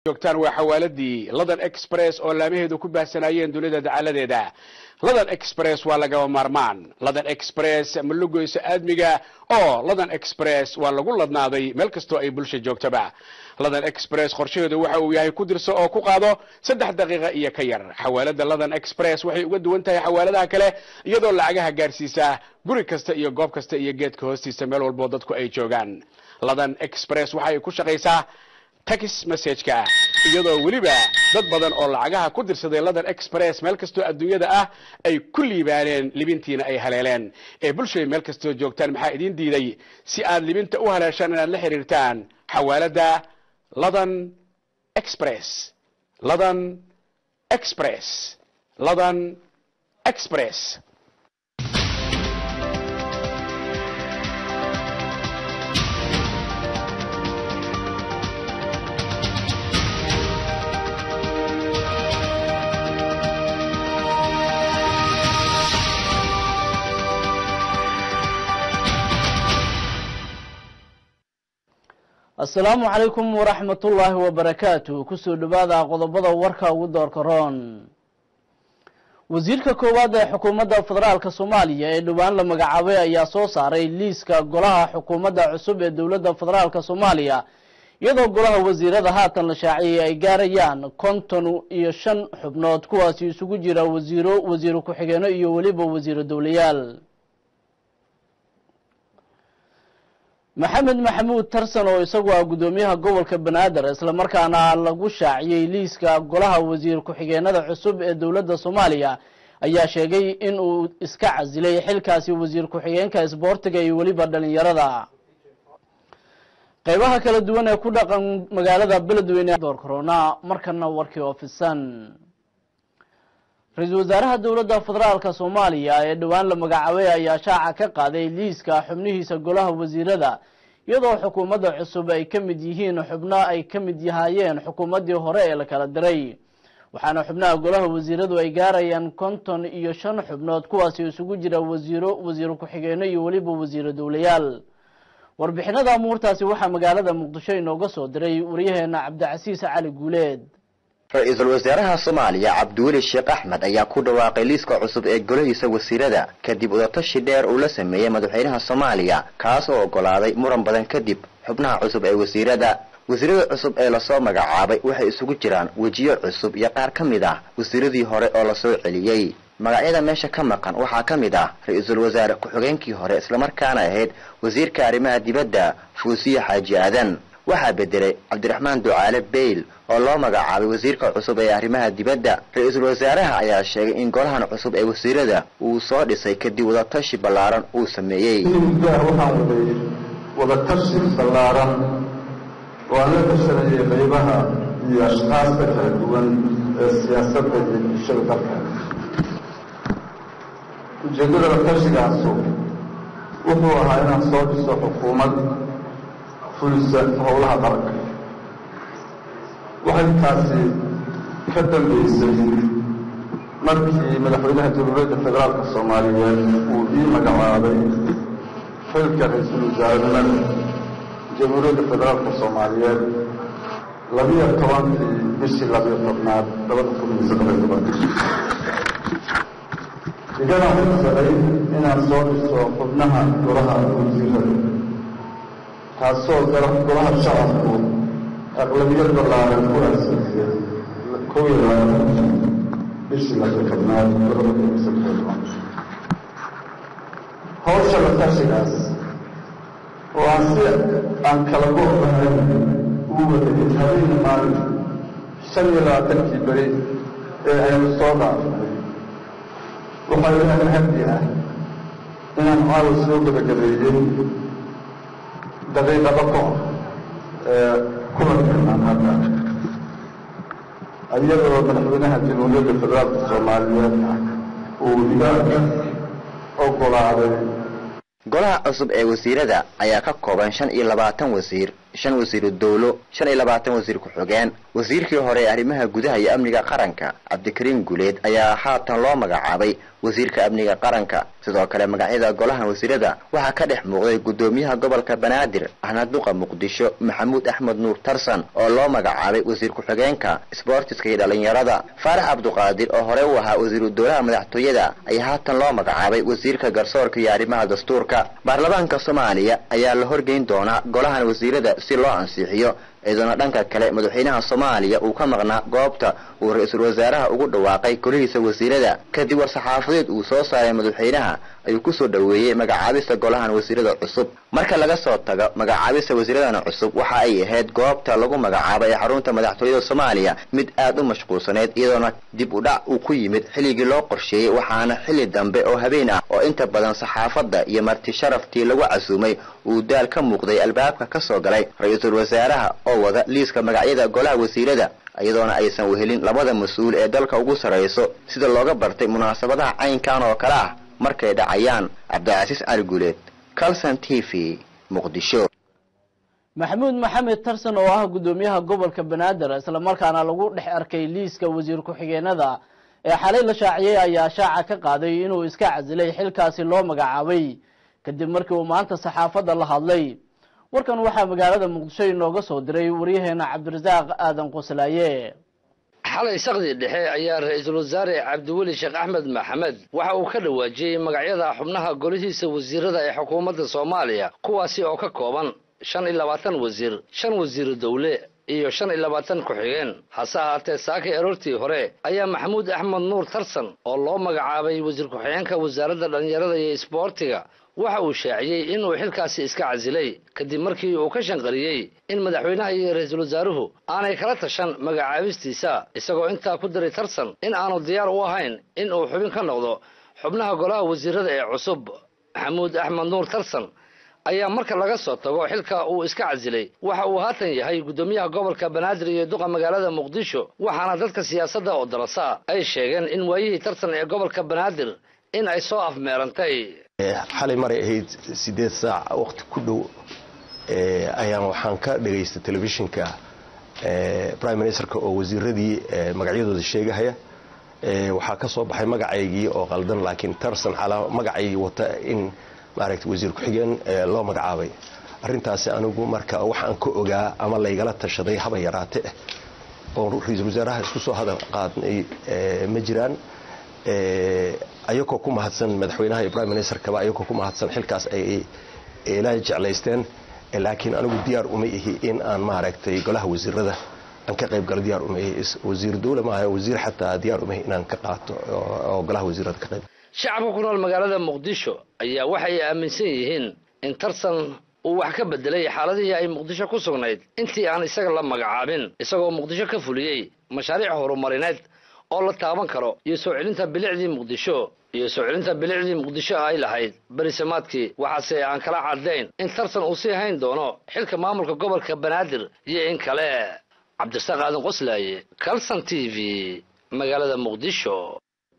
joogtaan waa xawaaladii london express oo laamaheedu ku baahsanaayeen dunida dacaladeeda london express waa lagaba maarmaan london express ma lugoysa aadmiga oo london express waa lagu ladnaaday meel kastoo ay bulsha joogtaba london express qorshaheedu waxa uu yahay ku dirso oo ku qaado saddex daqiiqa iyo ka yar xawaalada london express waxay uga duwan tahay xawaaladaha kale iyadoo lacagaha gaarsiisa guri kasta iyo goob kasta iyo geedka hoostiisa meel walboo dadku ay joogaan london express waxa ay ku shaqaysaa tax messageka iyadoo weliba dad badan oo lacagaha ku dirsaday london express meel kastoo adduunyada ah ay ku liibaaneen libintiina ay haleeleen ee bulshay meel kastoo joogtaan maxaa idiin diiday si aad libinta u haleeshaan inaad la xiriirtaan xawaalada london express london express london express asalaamu calaykum waraxmat ullaahi wabarakaatu kusoo dhawaada qodobada warka ugu doorka roon wasiirka koowaad ee xukuumadda federaalka soomaaliya ee dhowaan la magacaabay ayaa soo saaray liiska golaha xukuumadda cusub ee dowladda federaalka soomaaliya iyadoo golaha wasiirada haatan la shaaciyay ay gaarayaan konton iyo shan xubnood kuwaasi isugu jira wasiiro wasiiro ku-xigeeno iyo weliba wasiiro dowlayaal maxamed maxamuud tarsan oo isagu ah guddoomiyaha gobolka banaadir islamarkaana lagu shaaciyey liiska golaha wasiir ku-xigeenada cusub ee dowladda soomaaliya ayaa sheegay in uu iska casilay xilkaasi wasiir ku-xigeenka isboortiga iyo weliba dhalinyarada qeybaha kala duwan ee ku dhaqan magaalada beledweyne door corona markana warkii oofisan ra-iisul wasaaraha dowladda federaalka soomaaliya ee dhowaan la magacaabay ayaa shaaca ka qaaday liiska xubnihiisa golaha wasiirada iyadoo xukuumadda cusub ay ka mid yihiin xubno ay ka mid yahaayeen xukuumaddii hore ee la kala diray waxaana xubnaha golaha wasiiradu ay gaarayaan konton iyo shan xubnood kuwaasi isugu jira wasiiro wasiiro ku-xigeeno iyo weliba wasiiro dowlayaal warbixinada amuurtaasi waxaa magaalada muqdisho inooga soo diray waryaheena cabdicasiis cali guuleed ra-iisul wasaaraha soomaaliya cabdiweli sheekh axmed ayaa ku dhawaaqay liiska cusub ee golahiisa wasiirada kadib udatashi dheer uu la sameeyey madaxweynaha soomaaliya kaas oo oggolaaday muran badan kadib xubnaha cusub ee wasiirada wasiirada cusub ee lasoo magacaabay waxay isugu jiraan wejiyo cusub iyo qaar ka mid ah wasiiradii hore oo lasoo celiyey magacyada meesha ka maqan waxaa ka mid ah ra-iisul wasaare ku-xigeenkii hore islamarkaana ahayd wasiirka arrimaha dibadda fuusiye xaaji aadan waxaa bedelay cabdiraxmaan ducaale beyl oo loo magacaabay wasiirka cusub ee arrimaha dibadda ra-iisul wasaaraha ayaa sheegay in golahan cusub ee wasiirada uu soo dhisay kadib wadatashi ballaaran uu sameeyey muddaha waxaan waday wadatashi ballaaran oo aan la tashanayay qaybaha iyo ashkaasta kala duwan ee siyaasadda iyo bulshada dalka ujeeddada latashigaasi wuxuu ahaa inaan soo dhiso xukuumad fulisa howlaha qaranka waxay taasi ka dambeysay markii madaxweynaha jamhuuriyadda federaalka soomaaliyeed uu ii magacaabay xilka ra-iisul wasaarenimada jamhuuriyadda federaalka soomaaliyeed labiyo tobankii bishii labiyo tobnaad labada kun iyo saddex iyo toban igana xilsaday inaan soo dhiso xubnaha golaha wasiirada taasoo golaha shacabku aqlabiyad ballaaran ku aansixiyey kow iyo labaatan bishii labiyo tobnaad labada kun iyo saddex iyo toban hawsha latashigaas oo aan si aan kala go-bahay uu wadayay habeenna maalin shan iyo labaatankii beri ee aynu soo dhaafnay waxaa ilaahay hadi ah inaan caawa soo gabagabeeyey daqiiqado ka hor ee kulankanaan hadda iyadoo madaxweynaha jamhuuriyadda federaalka soomaaliyeed uu iga oggolaaday golaha cusub ee wasiirada ayaa ka kooban shan iyo labaatan wasiir shan wasiiru dowlo shan iyo labaatan wasiir ku-xigeen wasiirkii hore ee arrimaha gudaha iyo amniga qaranka cabdikariim guleed ayaa haatan loo magacaabay wasiirka amniga qaranka sidoo kale magacyada golahan wasiirada waxaa ka dhex muuqday guddoomiyaha gobolka banaadir ahna duqa muqdisho maxamuud axmed nuur tarsan oo loo magacaabay wasiir ku-xigeenka sboortiska iyo dhalinyarada faarax cabduqaadir oo hore u ahaa wasiiru dowlaha madaxtooyada ayaa haatan loo magacaabay wasiirka garsoorka iyo arrimaha dastuurka baarlamaanka soomaaliya ayaa la horgeyn doonaa golahan wasiirada si loo ansixiyo iyadoona dhanka kale madaxweynaha soomaaliya uu ka maqnaa goobta uu ra-iisul wasaaraha ugu dhawaaqay golihiisa wasiirada kadib war-saxaafadeed uu soo saaray madaxweynaha ayuu kusoo dhoweeyey magacaabista golahan wasiirada cusub marka laga soo tago magacaabista wasiiradana cusub waxa ay ahayd goobta lagu magacaabay xarunta madaxtooyada soomaaliya mid aad u mashquulsaneyd iyadoona dib u dhac uu ku yimid xilligii loo qorsheeyey waxaana xilli dambe oo habeen ah oo inta badan saxaafadda iyo marti sharaftii lagu casuumay uu daal ka muuqday albaabka ka soo galay ra-iisul wasaaraha oo wada liiska magacyada golaha wasiirada iyadoona aysan wehelin labada mas-uul ee dalka ugu sarrayso sida looga bartay munaasabadaha caynkan oo kale ah markay dhacayaan cabdicasiis cali guuleed calson t v muqdisho maxamuud maxamed tarsan oo ah guddoomiyaha gobolka banaadir islamarkaana lagu dhex arkay liiska wasiir ku-xigeenada ee xalay la shaaciyey ayaa shaaca ka qaaday inuu iska casilay xilkaasi loo magacaabay kadib markii uu maanta saxaafadda la hadlay warkan waxaa magaalada muqdisho inooga soo diray waryaheena cabdirasaaq aadan qoslaaye xalay sakdii dhexe ayaa ra-iisul wasaare cabdiweli sheekh axmed maxamed waxa uu ka dhawaajiyey magacyada xubnaha golihiisa wasiirada ee xukuumadda soomaaliya kuwaasi oo ka kooban shan iyo labaatan wasiir shan wasiiru dowle iyo shan iyo labaatan ku-xigeen hase ahaatee saakay aroortii hore ayaa maxamuud axmed nuur tarsan oo loo magacaabay wasiir ku-xigeenka wasaaradda dhallinyarada iyo isboortiga waxa uu shaaciyey inuu xilkaasi iska casilay kadib markii uu ka shanqariyey in madaxweynaha iyo ra-iisul wasaaruhu aanay kala tashan magacaabistiisa isagoo intaa ku diray tarsan in aanu diyaar u ahayn in uu xubin ka noqdo xubnaha golaha wasiirada ee cusub maxamuud axmed nuur tarsan ayaa marka laga soo tago xilka uu iska casilay waxa uu haatan yahay guddoomiyaha gobolka banaadir iyo duqa magaalada muqdisho waxaana dadka siyaasadda oo darasa ay sheegeen in waayihii tartan ee gobolka banaadir in ay soo afmeerantay xalay maray ahayd sideed saac waqti ku dhow ayaan waxaan ka dhegaystay telefishinka prime ministerka oo wasiiradii magacyadooda sheegahaya waxaa ka soo baxay magacaygii oo qaldan laakiin tarsan calaa magacaygii wata in maaragta wasiir ku-xigeen loo magacaabay arrintaasi anigu marka waxaan ka ogaa ama laygala tashaday haba yaraate oo ra-iisul wasaaraha isku soo hadal qaadnay ma jiraan ayagoo ku mahadsan madaxweynaha iyo prime ministerkaba ayagoo ku mahadsan xilkaas ay ila jeclaysteen laakiin anigu diyaar uma ihi in aan maaragtay golaha wasiirada aan ka qayb galo diyaar uma ihi wasiir dowle maaha wasiir xataa diyaar uma ihi inaan ka qaato oo golaha wasiirada ka qayb shacabka ku nool magaalada muqdisho ayaa waxay aaminsan yihiin in tarsan uu wax ka bedelay xaaladihii ay muqdisho ku sugnayd intii aan isaga la magacaabin isagoo muqdisho ka fuliyey mashaariic horumarineed oo la taaban karo iyo soo celinta bilicdii muqdisho iyo soo celinta bilicdii muqdisho ay lahayd berisamaadkii waxaase aan kala caddayn in tartan uu sii hayn doono xilka maamulka gobolka banaadir iyo in kale cabdirasaaq aadan qoslaaye calson t v magaalada muqdisho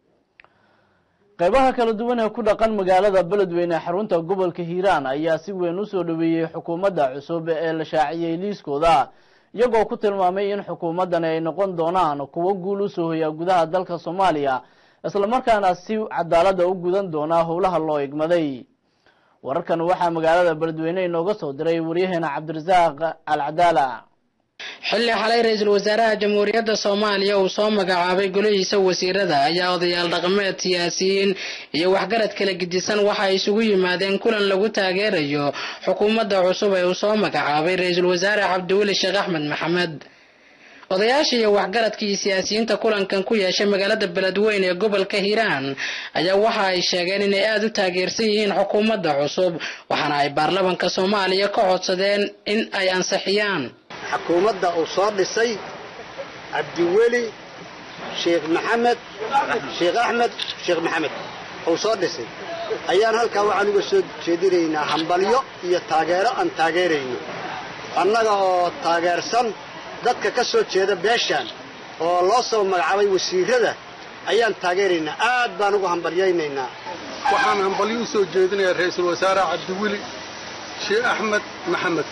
qaybaha kala duwan ee ku dhaqan magaalada beledweyne xarunta gobolka hiiraan ayaa si weyn u soo dhoweeyey xukuumadda cusub ee la shaaciyey liiskooda iyagoo ku tilmaamay in xukuumaddani ay noqon doonaan kuwo guul u soo hoyaa gudaha dalka soomaaliya islamarkaana si cadaalada u gudan doonaa howlaha loo igmaday wararkan waxaa magaalada beledweyne inooga soo diray waryaheena cabdirasaaq alcadaala xilli xalay ra-iisul wasaaraha jamhuuriyadda soomaaliya uu soo magacaabay golihiisa wasiirada ayaa odayaal dhaqameed siyaasiyiin iyo waxgarad kala gedisan waxa ay isugu yimaadeen kulan lagu taageerayo xukuumadda cusub ee uu soo magacaabay ra-iisul wasaare cabdiweli sheekh axmed maxamed odayaasha iyo waxgaradka iyo siyaasiyiinta kulankan ku yeeshay magaalada beledweyne ee gobolka hiiraan ayaa waxa ay sheegeen inay aada u taageersan yihiin xukuumadda cusub waxaana ay baarlamanka soomaaliya ka codsadeen in ay ansixiyaan xukuumadda uu soo dhisay cabdiweli sheekh maxamed sheekh axmed sheekh maxamed uu soo dhisay ayaan halkaa waxaan uga soo jeedinaynaa hambalyo iyo taageero aan taageerayno annaga oo taageersan dadka ka soo jeeda beeshaan oo loo soo magacaabay wasiirada ayaan taageeraynaa aad baan ugu hambalyaynaynaa waxaan hambalyo u soo jeedinayaa ra-iisul wasaare cabdiweli sheekh axmed maxamed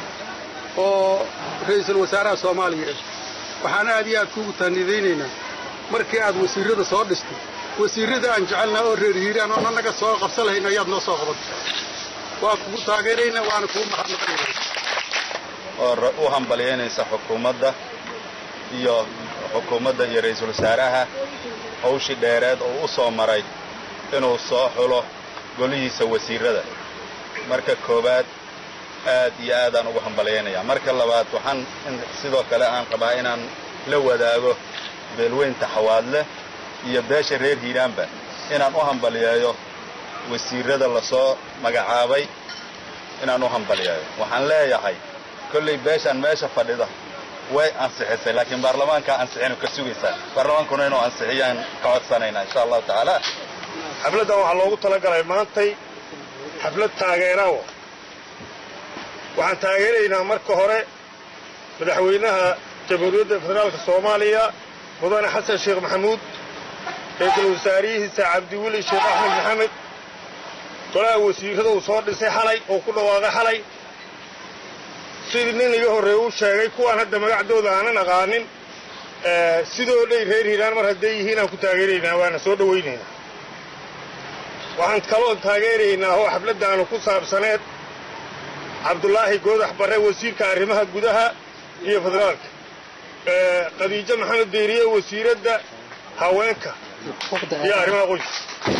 oo ra-iisul wasaaraha soomaaliya ah waxaan aad iyo aad kuugu tahnidaynaynaa markii aad wasiirrada soo dhistay wasiirrada aan jecelnaha oo reer hiiraan oo annaga soo qabsan lahayn ayaad noo soo qaban waa kugu taageerayna waana kugu mahadnaqayna oo u hambalyaynaysa xukuumadda iyo xukuumadda iyo ra-iisul wasaaraha hawshii dheereed oo u soo maray inuu soo xulo golihiisa wasiirrada marka koowaad aad iyo aadaan ugu hambalyaynayaa marka labaad waxaan sidoo kale aan qabaa inaan la wadaago beelweynta xawaadle iyo beesha reer hiiraanba inaan u hambalyeeyo wasiirrada lasoo magacaabay inaan u hambalyeeyo waxaan leeyahay kollay beeshaan meesha fadhida way ansixisay laakiin baarlamaankaa ansixinu ka sugaysaa baarlamaankuna inuu ansixiyaan ka codsanaynaa insha allahu tacaala xafladdan waxaa loogu talagalay maantay xaflad taageerawo waxaan taageeraynaa marka hore madaxweynaha jamhuuriyadda federaalka soomaaliya mudane xasan sheekh maxamuud ra-iisul wasaariyihiisa cabdiweli sheekh axmed maxamed golaha wasiirrada uu soo dhisay xalay oo ku dhawaaqay xalay sidii nin iga horreeye u sheegay kuwaan hadda magacdooda aanan aqaanin sidoo dhay reer hiiraan mar hadday yihiin aan ku taageeraynaa waana soo dhowaynaynaa waxaan kaloo taageeraynaa oo xafladdaanu ku saabsaneed cabdulaahi goodax barre wasiirka arrimaha gudaha iyo federaalka khadiijo maxamed deeriye wasiiradda haweenka iyo arrimaha qoyska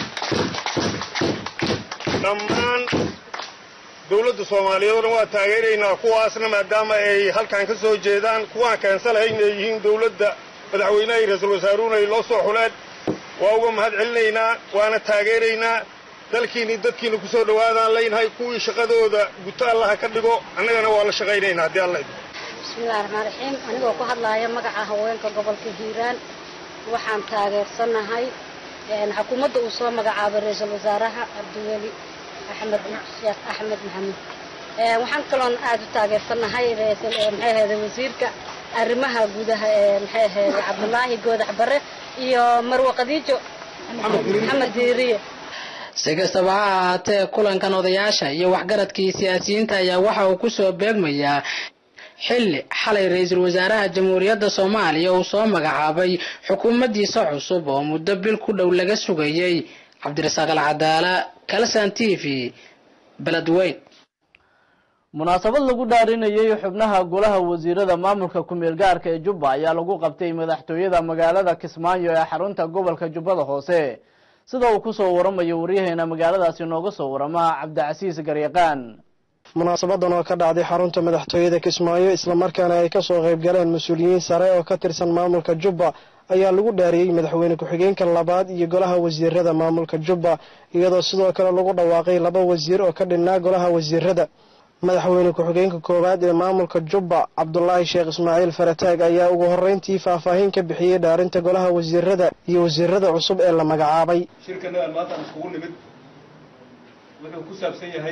dhammaan dawladda soomaaliyeed o dhan waa taageeraynaa kuwaasna maadaama ay halkan ka soo jeedaan kuwaan keensalahayn ay yihiin dawladda madaxweynaha iyo ra-iisul wasaaruhuna ay loo soo xuleen waa uga mahad celinaynaa waana taageeraynaa dalkiinni dadkiina ku soo dhowaadaan leynahay kuwii shaqadooda guto allaha ka dhigo annagana waa la shaqaynaynaa haddii alla idmo bismillahi raxmaan raxiim anigoo ku hadlaaya magaca haweenka gobolka hiiraan waxaan taageersanahay xukuumadda uu soo magacaabay ra-iisul wasaaraha cabdiweli axmed sheekh axmed maxamuud waxaan kaloon aada u taageersanahay maxay ahayde wasiirka arrimaha gudaha ee maxay ahayde cabdulaahi goodax bare iyo marwe khadiijo maxamed diiriye si kastaba ha ahaatee kulankan odayaasha iyo waxgaradkii siyaasiyiinta ayaa waxa uu ku soo beegmayaa xilli xalay ra-iisul wasaaraha jamhuuriyadda soomaaliya uu soo magacaabay xukuumaddiisa cusub oo muddo bil ku dhow laga sugayey cabdirasaaq alcadaala kalsan t v beledweyn munaasabad lagu dhaarinayay xubnaha golaha wasiirada maamulka ku-meel gaarka ee jubba ayaa lagu qabtay madaxtooyada magaalada kismaayo ee xarunta gobolka jubbada hoose sida uu kusoo waramayo waryaheena magaaladaasi nooga soo warama cabdicasiis garyaqaan munaasabadan oo ka dhacday xarunta madaxtooyada kismaayo islamarkaana ay kasoo qayb galeen mas-uuliyiin sare oo ka tirsan maamulka jubba ayaa lagu dhaariyey madaxweyne ku-xigeenka labaad iyo golaha wasiirada maamulka jubba iyadoo sidoo kale lagu dhawaaqay laba wasiir oo ka dhinnaa golaha wasiirada madaxweyne ku-xigeenka koowaad ee maamulka jubba cabdulaahi sheekh ismaaciil farataag ayaa ugu horreyntii faahfaahin ka bixiyey dhaarinta golaha wasiirada iyo wasiirada cusub ee la magacaabay shirkanadan maanta aan iskugu nimid wuxuu ku saabsan yahay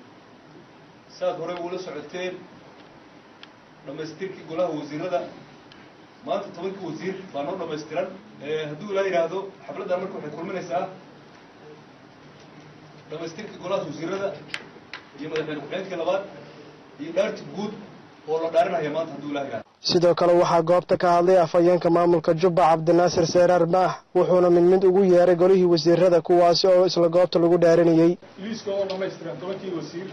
saad horey uula socoteen dhammaystirkii golaha wasiirada maanta tobankii wasiir baa noo dhammaystiran hadduu ilaa yidhaahdo xafladdan marka waxay kulminaysaa dhammaystirkii golaha wasiirada iyo madaxweyne ku-xigeenkii labaad iyo dhaarti guud oo la dhaarinaya maanta hadduu ilaa yidhahdo sidoo kale waxaa goobta ka hadlay afhayeenka maamulka jubba cabdinaasir seeraar maax wuxuuna mid mid ugu yeeray golihii wasiirada kuwaasi oo isla goobta lagu dhaarinayey liiska oo dhammaystiran tobankii wasiir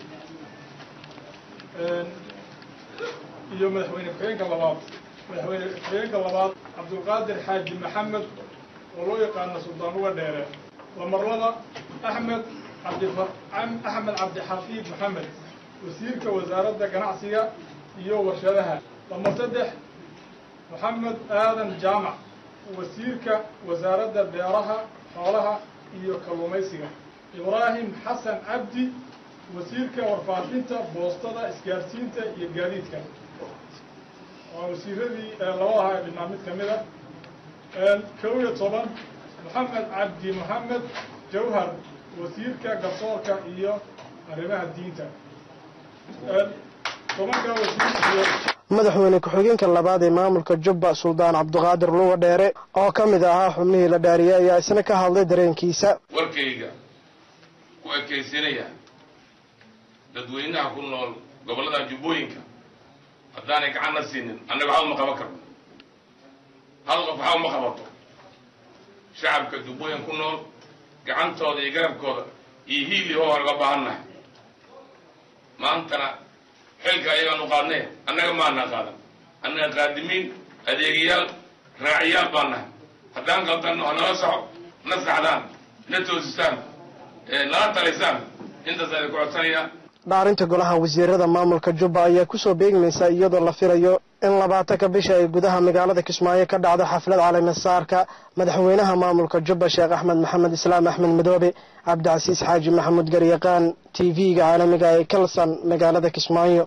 iyo madaxweyne ku-xigeenka labaad madaxweyne ku-xigeenka labaad cabdulqaadir xaaji maxamed oo loo yaqaano suldaan uga dheere lamarlada axmed cabdifa axmed cabdixafiid maxamed wasiirka wasaaradda ganacsiga iyo warshadaha lamar saddex maxamed aadan jaamac wasiirka wasaaradda beeraha xoolaha iyo kalluumaysiga ibraahim xasan cabdi wasiirka warfaafinta boostada isgaarsiinta iyo gaadiidka waa wasiiradii labadaha ee dhinaa mid ka mid a kow iyo toban maxamed cabdi maxamed jawhar wasiirka garsoorka iyo arrimaha diinta tobanka wasiir iyo madaxweyne ku-xigeenka labaad ee maamulka jubba suldaan cabdiqaadir luga dheere oo ka mid ahaa xubnihii la dhaariyey ayaa isna ka hadlay dareenkiisa warkayga ku ekaysinaya dadweynaha ku nool gobollada jubbooyinka haddaanay gacanna siinin annaga waxba uma qaban karno hal qof waxba uma qabato shacabka jubbooyin ku nool gacantooda iyo garabkooda iyo hiili hoo aan uga baahannahay maantana xilka ayagaan u qaadnay annaga maana qaadan annaga qaadimiin adeegayaal raaciyaal baan nahay haddaan qaldanno ha nala soco na saxdaan na toosisaan nala talisaan intaas ayda ku codsanayaa dhaarinta golaha wasiirada maamulka jubba ayaa kusoo beegmaysa iyadoo la filayo in labaatanka bisha ay gudaha magaalada kismaayo ka dhacdo xaflad caleemasaarka madaxweynaha maamulka jubba sheekh axmed maxamed islaam axmed madoobe cabdicasiis xaaji maxamuud garyaqaan t v-ga caalamiga ee kalson magaalada kismaayo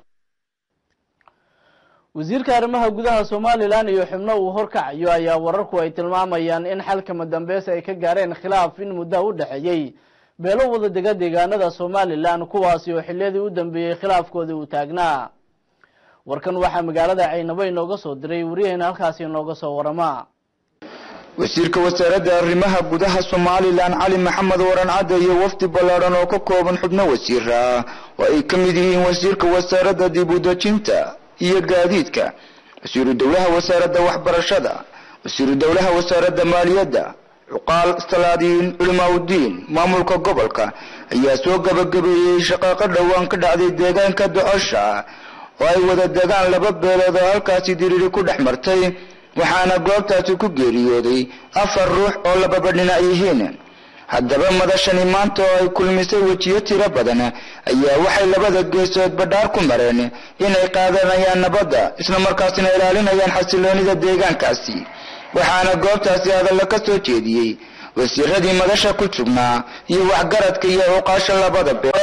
wasiirka arrimaha gudaha somalilan iyo xubno uu horkacayo ayaa wararku ay tilmaamayaan in xalkama dambeys ay ka gaareen khilaaf in muddo u dhexeeyey beelo wada dega deegaanada somalilan kuwaasi oo xiliyadii u dambeeyey khilaafkoodii uu taagnaa warkan waxaa magaalada caynabo inooga soo diray waryaheena halkaasi inooga soo warama wasiirka wasaaradda arrimaha gudaha somalilan cali maxamed waran cadde iyo wafdi ballaadhan oo ka kooban xubno wasiir ah oo ay ka mid yihiin wasiirka wasaaradda dib u dejinta iyo gaadiidka wasiiru dowlaha wasaaradda waxbarashada wasiiru dowlaha wasaaradda maaliyadda cuqaal salaadiin culimaaudiin maamulka gobolka ayaa soo gabagabeeyey shaqaaqo dhowaan ka dhacday deegaanka docosha oo ay wada degaan laba beelood oo halkaasi diriiri ku dhex martay waxaana goobtaasi ku geeriyooday afar ruux oo lababa dhinac yihiin haddaba madashani maanta oo ay kulmisay wejiyo tiro badan ayaa waxay labada geesood badhaar ku mareen inay qaadanayaan nabadda islamarkaasina ilaalinayaan xasiloonida deegaankaasi waxaana goobtaasi hadalla ka soo jeediyey wasiiradii madasha ku sugnaa iyo waxgaradka iyo cuqaasha labada bee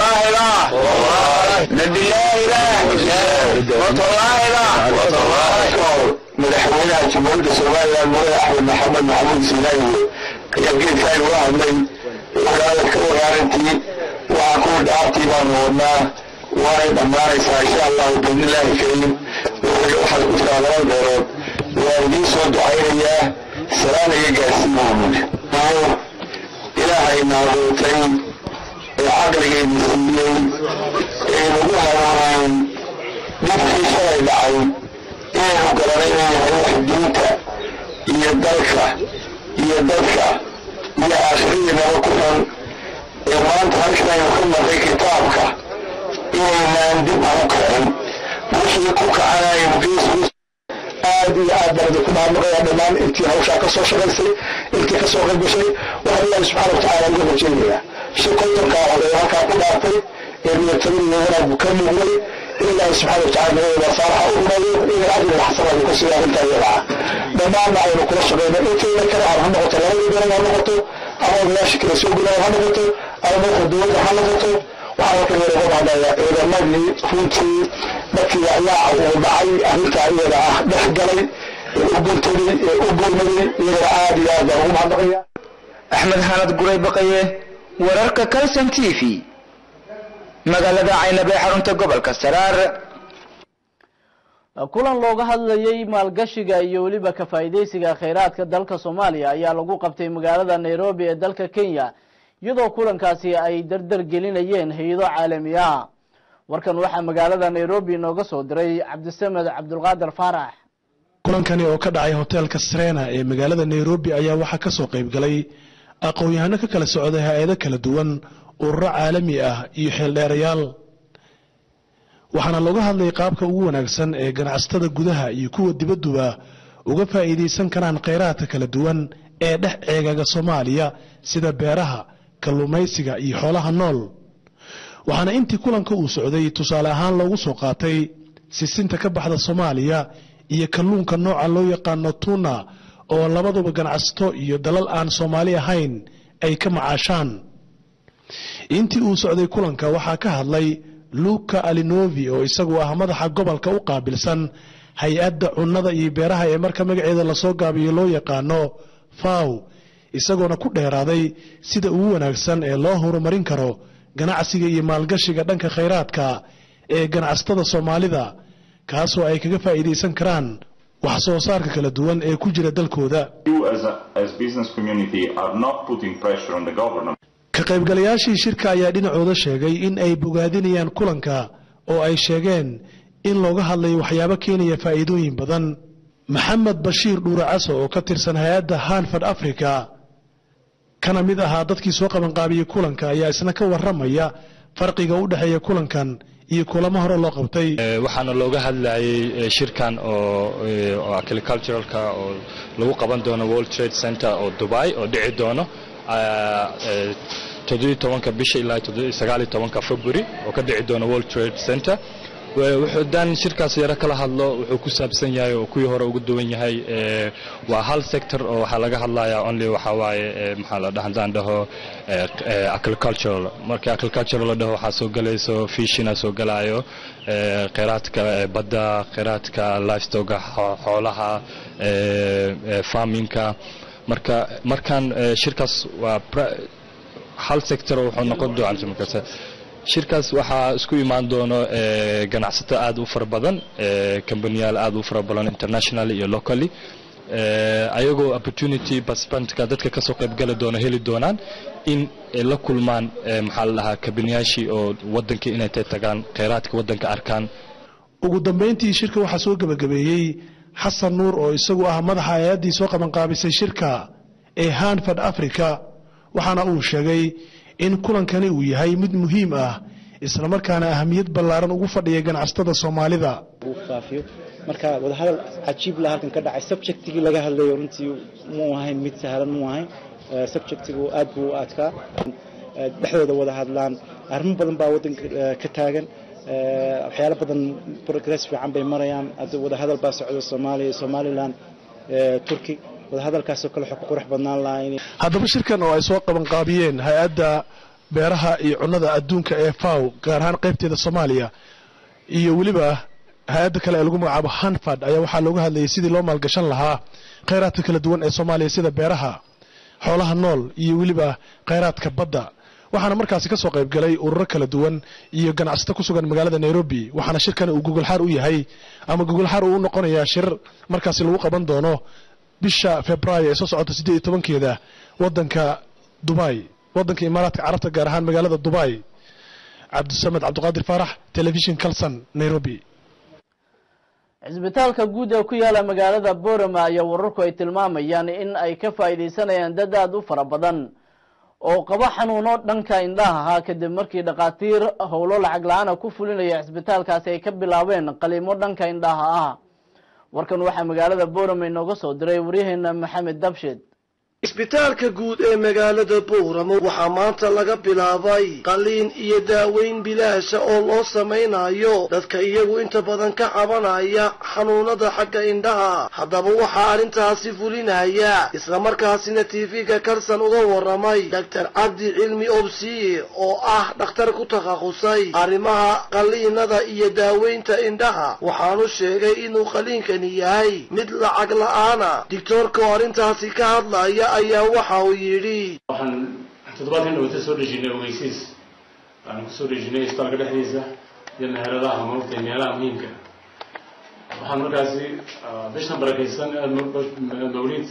madaxweynaha jamhuuriyadda somalilan mudane axmed maxamed maxamuud sinaayi ayaa geedkaan uga hadlay wadaadad ka waraarantii waxaa kuwa dhaartii baanu wadnaa waanay dhammaanaysaa insha allahu biidnillaahi kariim waxaad ku jiraa laba beerood waa idiin soo ducaynayaa salaan iga gaarsiin mahmud ilaahay naadootay ee caqligayna siiyey ee nagu hanuunayn dhibkii shalay dhacay inaynu garanay inuu yahay wax diinta iyo dalka iyo dadka iyo aakhiradiinaba ku xun ee maanta halkanaynu ka marray kitaabka inaynaan dib ugu kicin wixii ku kacanaynu geesku aad iyo aad baan idinku mahadnaqaya dhammaan intii hawshaa ka soo shaqaysay intii ka soo qaybgashay waxaan ilaahi subxaana watacaala uga rajaynayaa si kontonkaa oday halkaa ku dhaartay ee niyadtabada iyo wanaaggu ka muuqday in ilaahi subxaana watacaala nabadooda saalaxa u rumeeyo inay ajriga xasanaadu ka sii arrintaa iyada ah dhammaanna aynu kula shaqayno intayna kale aan ha noqoto labadii beelan ha noqoto ama odayaasha kale soo gulaan ha noqoto ama madaxa dowladda ha noqoto waxaan halkan yar uga mahadnayaa ciidamadii runtii markii ayaa uu dhacay arrintaa iyada ah dhex galay ee u guntaday ee u gurmaday iyagana aad iyo aad baan ugu mahadnaqaya axmed xanad guray baqaye wararka calson t v magaalada caynabe xarunta gobolka saraar kulan looga hadlayay maalgashiga iyo weliba ka faa'iidaysiga kheyraadka dalka soomaaliya ayaa lagu qabtay magaalada nairobi ee dalka kenya iyadoo kulankaasi ay dardar gelinayeen hay-ado caalami ah warkan waxaa magaalada nairobi inooga soo diray cabdisamed cabdulqaadir faarax kulankani oo ka dhacay hoteelka srena ee magaalada nairobi ayaa waxaa ka soo qayb galay aqoon-yahano ka kala socday hay-ado kala duwan ururo caalami ah iyo xeeldheerayaal waxaana looga hadlayay qaabka ugu wanaagsan ee ganacsatada gudaha iyo kuwa dibadduba uga faa'iidaysan karaan kheyraadka kala duwan ee dhex ceegaga soomaaliya sida beeraha kalluumaysiga iyo xoolaha nool waxaana intii kulanka uu socday tusaale ahaan loogu soo qaatay sisinta ka baxda soomaaliya iyo kalluunka nooca loo yaqaano tuna oo labaduba ganacsato iyo dalal aan soomaali ahayn ay ka macaashaan intii uu socday kulanka waxaa ka hadlay luka alinovi oo isagu ah madaxa gobolka u qaabilsan hay-adda cunnada iyo beeraha ee marka magaceeda lasoo gaabiyo loo yaqaano faw isagoona ku dheeraaday sida ugu wanaagsan ee loo horumarin karo ganacsiga iyo maalgashiga dhanka khayraadka ee ganacsatada soomaalida kaasoo ay kaga faa'iidaysan karaan wax soo saarka kala duwan ee ku jira dalkooda ka qaybgalayaashii shirka ayaa dhinacooda sheegay in ay bogaadinayaan kulanka oo ay sheegeen in looga hadlayo waxyaabo keenaya faa'iidooyin badan maxamed bashiir dhuuracaso oo ka tirsan hay-adda hanford africa kana mid ahaa dadkii soo qabanqaabiyey kulanka ayaa isna ka warramaya farqiga u dhexeeya kulankan iyo kulamo hore loo qabtay waxaana looga hadlayay shirkan oo oo agriculturalka oo lagu qaban doono world trade center oo dubai oo dhici doono toddobiyi tobanka bisha ilaa sagaaliyo tobanka february oo ka dhici doono world trade center wuxuu dan shirkaas yaro kala hadlo wuxuu ku saabsan yahay oo kuwii hore ugu duwan yahay waa hal sector oo waxaa laga hadlayaa only waxaa waaye maxaa la dhaha haddaan dhaho agricultural marka agricultural la dhaho waxaa soo galayso fishina soo galaayo kheyraadka badda kheyraadka livestoga xoolaha farminka marka markan shirkaas waa hal sector oo wuxuu noqon doonaa shirkaas waxaa isku imaan doono ganacsato aad u fara badan kambaniyaal aad u fara badan internationally iyo locally ayagoo opportunity participant-ka dadka kasoo qaybgali doona heli doonaan in la kulmaan maxaa la dhahaa kambaniyaashii oo wadanka inay tay tagaan kheyraadka wadanka arkaan ugu dambayntii shirka waxaa soo gebagabeeyey xasan nuur oo isagu ah madaxa hay-addii soo qabanqaabisay shirka ee hanford africa waxaana uu sheegay in kulankani uu yahay mid muhiim ah islamarkaana ahamiyad ballaaran ugu fadhiya ganacsatada soomaalida faafiyo marka wadahadal cajiib la halkan ka dhacay subjectigii laga hadlayo runtii muu ahayn mid sahlan muu ahayn subjectigu aad buu u adkaa dhexdooda wada hadlaan arrimo badan baa waddanka ka taagan waxyaalo badan progress fiican bay marayaan hadda wadahadal baa socda soomaaliya iyo somaliland turki wadahadalkaasoo kale waxaa ku qurux badnaan lahaa in haddaba shirkan oo ay soo qabanqaabiyeen hay-adda beeraha iyo cunnada adduunka ee faw gaar ahaan qaybteeda soomaaliya iyo weliba hay-adda kale ee lagu magacaabo hanford ayaa waxaa looga hadlayay sidii loo maalgashan lahaa kheyraadka kala duwan ee soomaaliya sida beeraha xoolaha nool iyo weliba kheyraadka badda waxaana markaasi ka soo qaybgalay ururo kala duwan iyo ganacsato ku sugan magaalada nairobi waxaana shirkani uu gogolxaar u yahay ama gogolxaar uu u noqonayaa shir markaasi lagu qaban doono bisha februaayo ee soo socota siddeed iyo tobankeeda wadanka dubai wadanka imaaraadka carabta gaar ahaan magaalada dubai cabdisamed cabdiqaadir faarax telefishin calson nairobi cisbitaalka guud ee ku yaala magaalada borama ayaa wararku ay tilmaamayaan in ay ka faa'iidaysanayaan dad aad u fara badan oo qaba xanuuno dhanka indhaha ahaa kadib markii dhakhaatiir howlo lacag la-aana ku fulinaya cisbitaalkaasi ay ka bilaabeen qaliimo dhanka indhaha ah warkan waxaa magaalada borama inooga soo diray waryaheena maxamed dabshed isbitaalka guud ee magaalada buuramo waxaa maanta laga bilaabay qaliin iyo daaweyn bilaasha oo loo samaynayo dadka iyagu inta badan ka cabanaya xanuunada xagga indhaha haddaba waxaa arrintaasi fulinaya islamarkaasina tv-ga karsan uga waramay doctor cabdi cilmi obsiye oo ah dhakhtar ku takhasusay arrimaha qaliinada iyo daaweynta indhaha waxaanu sheegay inuu qaliinkani yahay mid lacag la-aana digtoorka oo arrintaasi ka hadlaya ayaa waxa uu yidhi waxaan toddobaadkan dhawata soo dhejinay ogeysiis waxaan kusoo dhejinay isbitaalka dhexdiisa iyo meheradaha maogtay meelaha muhiimka waxaan markaasi bishan barakaysan mawlid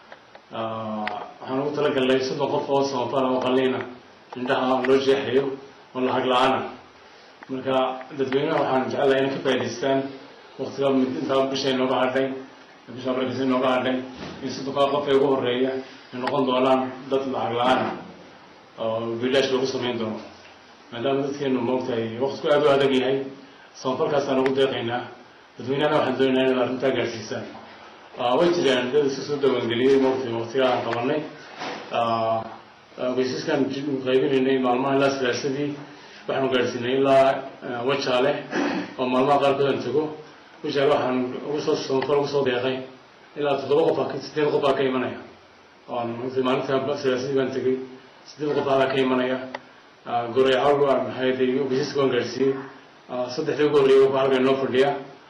waxaan ugu talagalnay soddon qof oo samafala oo qaliina indhaha loo jeexayo oo lacag la-aana marka dadweynaha waxaan jecelahay inay ka faa'idaystaan waqtiga intaa bisha inooga hadhay bisha barakaysan inooga hadhay in soddonkaa qof ee ugu horeeya ay noqon doonaan dad lacag la-aana oo bilaash lagu samayn doono maadaama dadkeenu maogtahay waqtiku aad u adag yahay samafalkaasaan ugu deeqaynaa dadweynahana waxaan doonaynaa inaad arrintaa gaadhsiisaan way jiraan dad iska soo dawaangeliyey maogtay waqtiga aan qabanay ogeysiiskaan qaybinaynay maalmaha ilaa salaasadii waxaanu gaadhsiinay ilaa wajaale oo maalmaha qaarkood aan tago wajaale waxaan ugu soo samafal ugu soo deeqay ilaa toddoba qof sideed qof baa ka imanaya maalinta salaasadii baan tegey sideed qof baa ka imanaya goreecawl waan maxay ogeysiiska waan gaadhsiiyey saddexdii ugu horreeyay wuxuu halkan noo fadhiya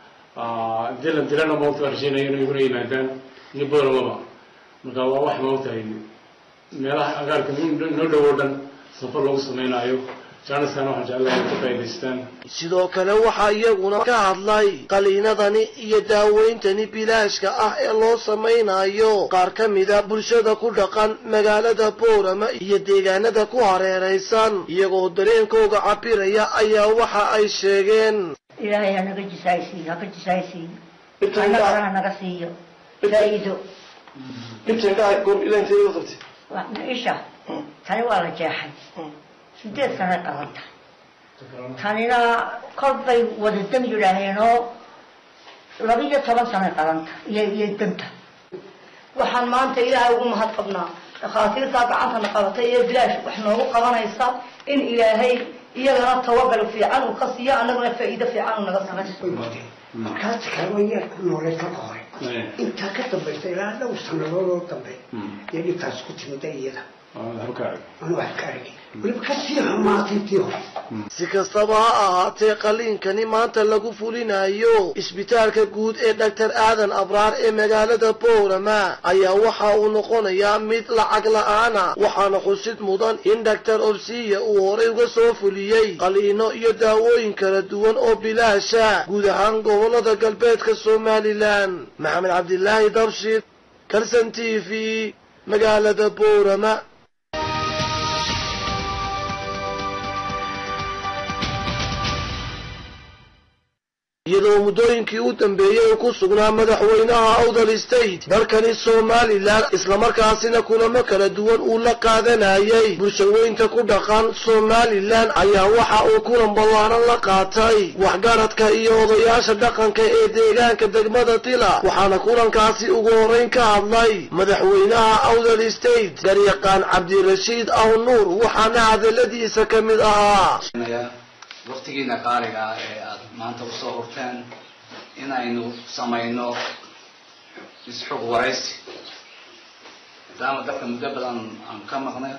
dilan dilana maogta waan rasheynaya inay iguna yimaadaan ni booramaba marka waa wax maogtahay meelaha agaarka noo dhow oo dhan safar loogu sameynaayo jaaniskan waxaan jeclahay inay ka faa'idaystaan sidoo kale waxaa iyaguna ka hadlay qaliinadani iyo daaweyntani bilaashka ah ee loo samaynayo qaar ka mida bulshada ku dhaqan magaalada boorama iyo deegaanada ku hareeraysan iyagoo dareenkooga cabiraya ayaa waxa ay sheegeen ilaahay hanaga jisaaysiiyo haka jisaaysiiyo annagana hanaga siiyo faa'iido inta indhaha goor ilaa intee qabtay isha tani waa la jeexay sideed sanay qaban tahay tanina kol bay wada dam yidhaaheenoo laba iyo toban sanay qaban tahay iyo iyo danta waxaan maanta ilaahay ugu mahad qabnaa dhakhaatiirtaa gacantana qabatay ee bilaash wax noogu qabanaysa in ilaahay iyagana tawagal fiican uu ka siiyo annaguna faa'iido fiican uu naga samayso markaas kaawayaa ku nooleed marka hore intaa ka dambaysa ilaa dhowr sanadood oo dambe iyo dhibtaas ku timida iyada anu wax ka argay weliba ka sii xumaatay tii hore si kastaba ha ahaatee qaliinkani maanta lagu fulinayo isbitaalka guud ee dhaktar aadan abraar ee magaalada boorama ayaa waxa uu noqonayaa mid lacag la-aana waxaana xusid mudan in dhaktar obsiya uu horey uga soo fuliyey qaliino iyo daawooyin kala duwan oo bilaasha guud ahaan gobolada galbeedka somalilan maxamed cabdilaahi dabshid kalson t v magaalada boorama iyadoo muddooyinkii u dambeeyey uu ku sugnaa madaxweynaha awdal state dalkani somalilan islamarkaasina kulamo kala duwan uu la qaadanayay bulshaweynta ku dhaqan somalilan ayaa waxa uu kulan ballaaran la qaatay waxgaradka iyo odayaasha dhaqanka ee deegaanka degmada tila waxaana kulankaasi ugu horrayn ka hadlay madaxweynaha awdal state garyaqaan cabdirashiid aw nuur waxaana hadaladiisa ka mid ahaa waqtigiina qaaliga ah ee aada maanta usoo hurteen inaynu samayno isxog waraysi maadaama dalka muddo badan aan ka maqnay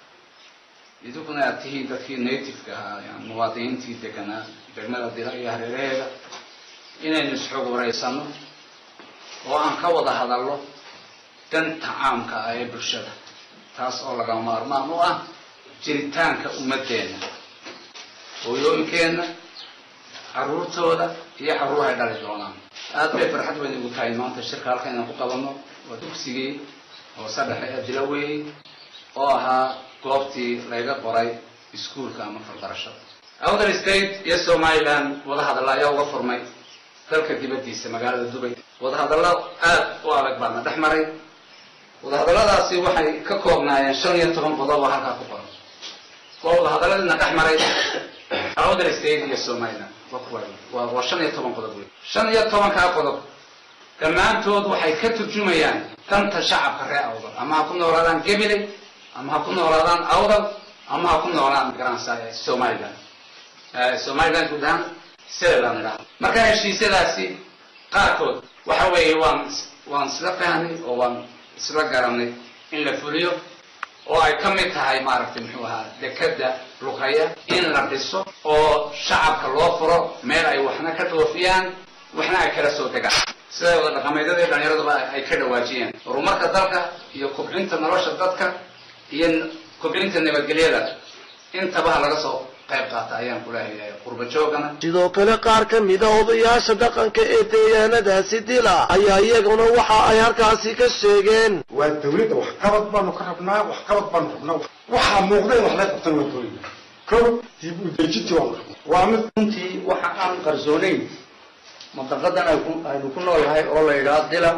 idinkuna aad tihiin dadkii nativeka ahaa yani muwaadiniintii deganaa degmada dila iyo hareeraheeda inaynu isxog waraysano oo aan ka wada hadalno danta caamka ah ee bulshada taas oo laga maarmaan u ah jiritaanka ummaddeena hooyooyinkeenna caruurtooda iyo carruurahay dhali doonaan aad bay farxad weyn igu tahay maanta shirka halkan inaan ku qabanno waa dugsigii hoose dhexe ee dilaweeyey oo ahaa goobtii layga qoray iskuolka ama farbarashada outer state iyo somaliland wadahadalla ayaa uga furmay dalka dibaddiisa magaalada dubay wadahadallo aad u adag baana dhex maray wadahadalladaasi waxay ka koobnaayeen shan iyo toban qodob oo halkaa ku qoran waa wadahadalladiina dhex maray outer state iyo somaliland waa waa shan iyo toban qodob wey shan iyo tobankaa qodob dhammaantood waxay ka turjumayaan danta shacabka reer awdal ama ha ku noolaadaan gabiley ama ha ku noolaadaan awdal ama ha ku noolaadaan garansa somaliland somaliland guud ahaan seeland idhaha marka heshiisyadaasi qaarkood waxa weeye waan waan isla fahnay oo waan isla garanay in la fuliyo oo ay ka mid tahay maaragtay muxuu ahaa dekada luqaya in la dhiso oo shacabka loo furo meel ay waxna ka dhoofiyaan waxna ay kala soo degaan sida wada dhaqameedyada iyo dhallinyaraduba ay ka dhawaajiyeen horumarka dalka iyo kobcinta nolosha dadka iyo kobcinta nabadgelyada intaba ha laga soo qayb qaata ayaan kulahayahay qurba joogana sidoo kale qaar ka mida odayaasha dhaqanka ee deegaanadaasi dila ayaa iyaguna waxa ay halkaasi ka sheegeen waa dawladda waxqabad baanu ka rabnaa waxqabad baanu rabnaa waxaa muuqda in wax laga qabtan waa dawladda kow dib u dejintii waanu rabnaa waa mid runtii waxa aan qarsoonayn mantaqadan aynu ku noolahay oo la yidhaha dila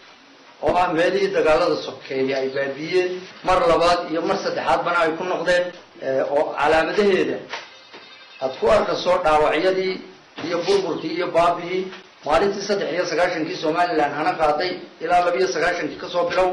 oo ah meelihii dagaalada sokeeye ay baabiyeen mar labaad iyo mar saddexaadbana ay ku noqdeen oo calaamadaheeda aad ku arkayso dhaawacyadii iyo burburkii iyo baabihii maalintii saddex iyo sagaashankii somaliland hana qaaday ilaa labiyo sagaashankii kasoo bilow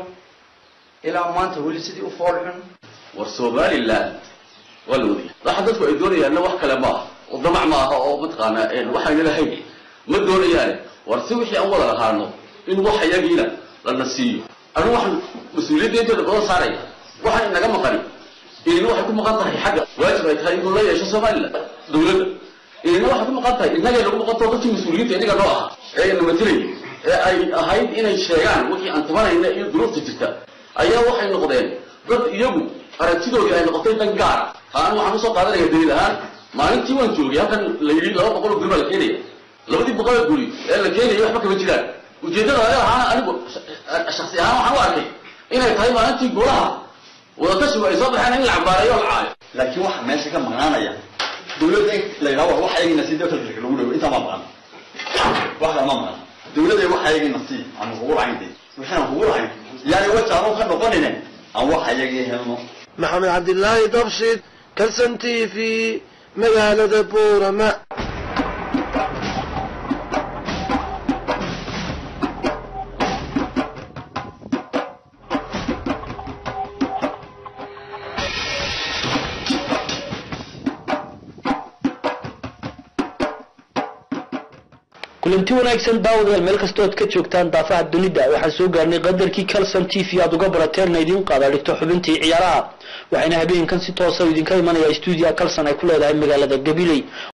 ilaa maanta weli sidii u fool xun war somaliland waa la wadaya waxa dadku ay doonayaanna wax kale ma aha oo damac ma aha oo mataqaanaa waxayna lahayn ma doonayaane war si wixii aan wada lahaano in wax iyagiina lana siiyo anigu waxaan mas-uuliyadda inteeda badan saaraya waxaan inaga maqani inina waxay ku maqan tahay xagga waajib ay tahay inuu la yeesho somaliland dawladda inina waxay ku maqan tahay innagay nagu maqan taho dadkii mas-uuliyiinta inaga noo aha ee ina matilay ee ay ahayd inay sheegaan wixii aan tabanayna iyo duruufta jirta ayaa waxay noqdeen dad iyagu aragtidoodii ay noqotay dan gaara aan waxaan usoo qaadanaya daliil ahaan maalintii waan joogay halkan la yidhi laba boqol oo guri baa la keenaya labadii boqol oo guri ee la keenaya waxba kama jiraan ujeeddada aga ahaan anigu shaksi ahaan waxaan u arkay inay tahay maalintii golaha wadatashigu ay soo baxeen in la cambaareeyo o la caayo laakiin waxaa meesha ka maqnaanaya dawladda in la yidhaha war wax ayagina sii dalka lagu dhawo intaa ma maqan wax kale ma maqan dawladda wax ayagina sii aan kugu lahayn de waxaan kugu lahayn yani wajaanu ka noqonine aan wax ayagii helno maxamed cabdilaahi dabshid kalson t v magaalada boorama kulanti wanaagsan daawadayaal meel kastoo aad ka joogtaan daafaha dunida waxaan soo gaarnay qadarkii calson t v aad uga barateerna idiin qaada dhigto xubintii ciyaaraha waxayna habeenkan si toosa idinka imanaya stuudiya calson ay ku leedahay magaalada gabiley